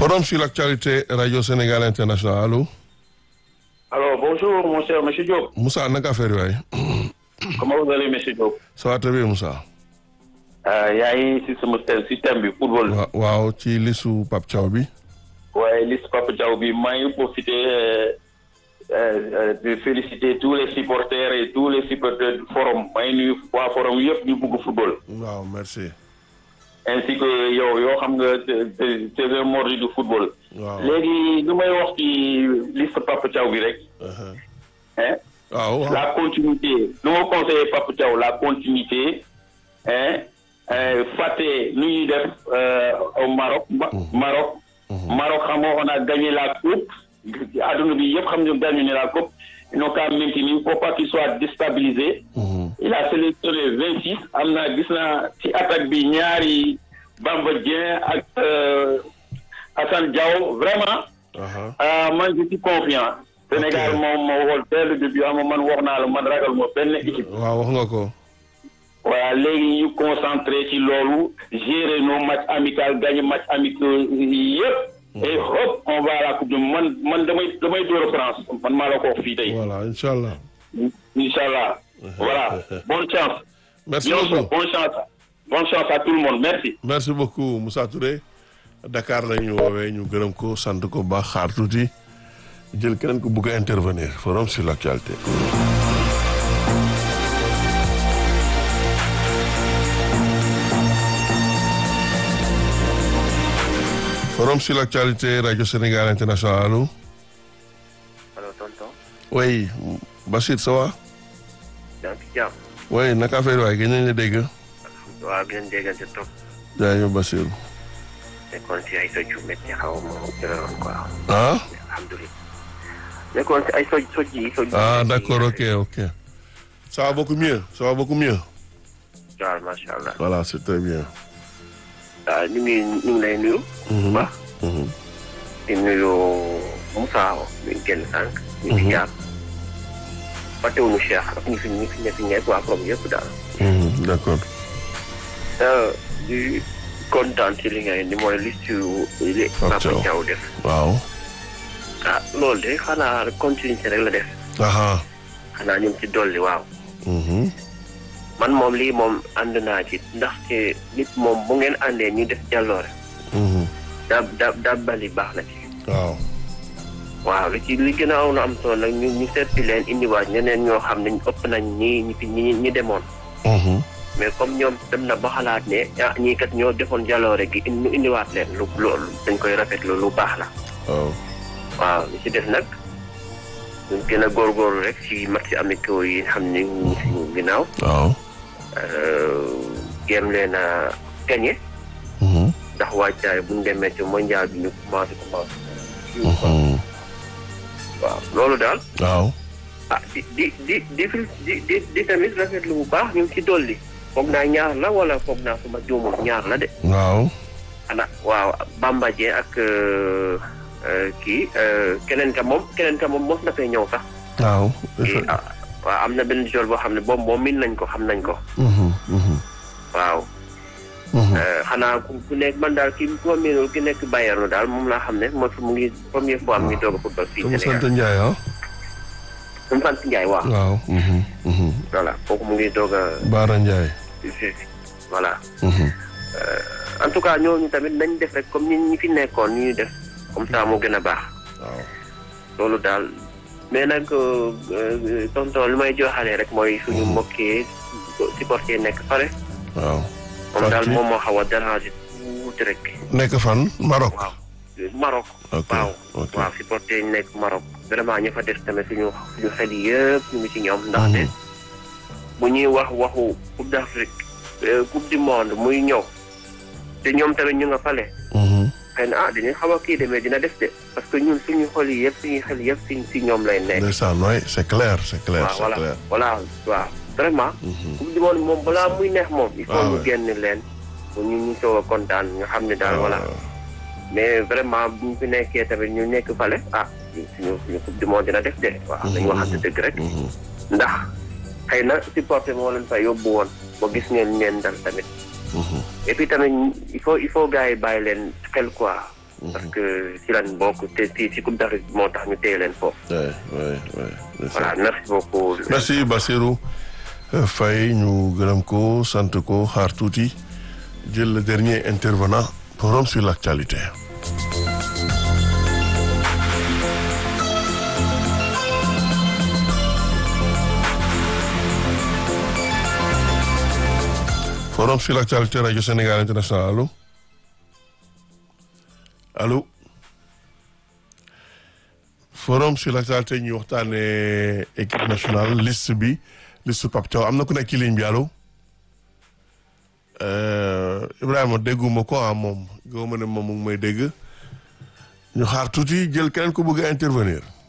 Forum sur l'actualité Radio Sénégal International allo. Alors, bonjour, mon cher monsieur Diop. Moussa naka affaire yi waay. Comment vous allez, monsieur Diop ça va très bien Moussa. yaa ngi si sama thème si thème bi football. wa waaw ci listu Pape Thiaw bi. waaye liste Papa Diaw bi maa ngi profité euh, euh, de féliciter tous les supporters et tous les supporters du forum maa ngi nuyu waa forum yëpp ñu bugg football. waaw merci. ainsi que yow yoo xam nga c'est c'est un mordu du football. waaw léegi lu may wax ci liste Papa Diaw bi rek. Uh-huh. hein waaw waaw. la continuité lu ma conseillé Papa Diaw la continuité hein euh, fàtte nu ñuy def euh, au Maroc Ma- Maroc Maroc xam nga on a gagné la coupe adduna bi yëpp xam nga gagné la coupe ils n'ont qu'à maintenir il faut pas qu'il soit déstabilisé Mhm. il a sélectionné vingt six am na gis naa ci attaque bi ñaari Bamba Dieng ak euh, Assane Diao vraiment Aha. ah man je suis confiant. Sénégal Ok. moom moo xool dès le début ama man wax naa la man ragal ma benn équipe. waaw wax nga ko. voilà léegi ñu concentré ci loolu gérer nos matchs amicaux gagner match amicaux yëpp. et hop on va à la coupe du monde man man damay damay dóor France man maa la ko wax fii tey. voilà incha allah. incha allah. voilà bonne chance. merci Bien sûr, beaucoup bonne chance. bonne chance à tout le monde merci. merci beaucoup Moussa Touré Dakar la ñu woowee ñu gërëm ko sant ko baax xaar tuuti jël keneen ko bëgg a intervenir forum sur l'actualité. forum sur l'actualité Radio Sénégal International allo. allo tonton oui Bachir ça va. yaa ngi ci jàmm oui naka affaire waay gën nañ la dégg. waaw gën déggante trop jaajëf Bachir. nekkoon si ay soj yu métti xaw ma jëloon quoi ah. alhamdulilah nekkoon si ay soj soj yi soj ah d'accord ok ok. ça va beaucoup mieux ça va beaucoup mieux. waaw macha allah voilà c'est très bien. waaw ñu ngi ñu ngi lay nuyu bu baax Mhm. di nuyu Moussa mi génn sànq ñu ngi jaar fàttewuñu Cheikh ak ñu fi ñu fi nekk ñeeg waa comme yëpp daal Mhm, d'accord. di kontaan ci li ngay ni mooy liste yu li Pape Papa Thiaw. Thiaw def waaw. ah loolu de xanaa continuité rek la def aha. xanaa ñu ngi ci dolli waaw Mhm. man moom lii moom ànd naa ci ndaxte nit moom bu ngeen àndee ñu def jàlloore Mhm. da da da bali baax na ci waaw. waaw li ci li gën a aw na am solo nag ñu ñu seeti leen indiwaat ñeneen ñoo xam ne ëpp nañ ñi ñi fi ñi ñi demoon Mhm. mais comme ñoom dem na ba xalaat ne ah ñii kat ñoo defoon jàlloore gi ñu indiwaat leen lu loolu dañ koy rafetlu lu baax la waaw. waaw li ci def nag ñu gën a góorgóorlu rek ci match amicaux yi xam ne ñu ngi suñu ginnaaw waaw. géem leen a gagné Mhm. ndax wàccaay bu ñu demee ci mondial bi ñu commencé commencé. Mhm. waaw loolu daal waaw. ah di di di di di di di tamit rafetlu bu baax ñu ngi ci dolli foog naa ñaar la wala foog naa suma juumul ñaar la de waaw. xanaa waaw Bamba Dieng ak euh, euh, kii euh, keneen ka moom keneen ka moom mos na fee ñëw sax. waaw. kii ah waaw am na benn joueur boo xam ne boobu moom min nañ ko xam nañ ko Mhm. Mhm. waaw. Mhm. Euh, xanaa ku ku nekk man daal ki ku ma miinul ki nekk Bayern daal moom laa xam ne mooy fu mu ngi première fois mu ngi doog a football fii Sama sant Sénégal Ndiaye ah. mu sant Ndiaye waaw waaw. Mhm. Mhm. voilà kooku mu ngi doog a Baara Ndiaye. voilà Mhm. en tout cas ñooñu tamit nañ def rek comme ñi ñi fi nekkoon ñu def comme ça moo gën a baax waaw. loolu daal mais nag euh, euh, tonton li may joxalee rek mooy suñu mbokki supporter nekk pare waaw. moom daal Fàttali. moom moo xaw a déranger tuuti rek nekk fan Maroc. waaw Maroc ok waaw ok. waaw supporter yi nekk Maroc vraiment ñu fa def tamit suñu suñu xel yëpp ñu ngi ci ñoom ndaxte bu ñuy wax waxu coupe d'Afrique euh, coupe du monde muy ñëw te ñoom tamit ñu nga fale Mhm. xëy na ah dañuy xaw a kii demee dina def de parce que ñun suñu xol yi yëpp suñu xel yëpp si si ñoom lay nekk ndeysaan waay c'est clair c'est clair waaw c'est voilà clair. voilà waaw vraiment Mhm. coupe du monde moom balaa muy neex moom il faut Ah ñu ouais. génn leen bu ñu ñu soog a kontaan nga xam ne daal voilà mais vraiment bu ñu fi nekkee tamit ñu nekk fale ah suñu suñu coupe du monde dina def de waaw dañu waxante dëgg rek Mhm. ndax xëy na supporter moo leen fa yóbbu woon ba gis ngeen leen dal tamit Mhm. et puis tamit il faut il faut gars yi bàyyi leen xel quoi parce que si lan bokk te si si Coupe d'Afrique moo tax ñu téye leen foofu. oui oui oui. voilà merci beaucoup. merci Bassirou Faye ñu gërëm ko sant ko xaar tuuti jël le dernier intervenant forum sur l'actualité. forum sur l'actualité rajo Sénégal international allo allo forum sur l'actualité ñu waxtaanee équipe nationale liste bi liste Pape Thiaw am na ku nekk ci ligne bi allo Ibrahima dégguma ko ah moom goo ma ne moom mu ngi may dégg ñu xaar tuuti jël keneen ku bëgg a intervenir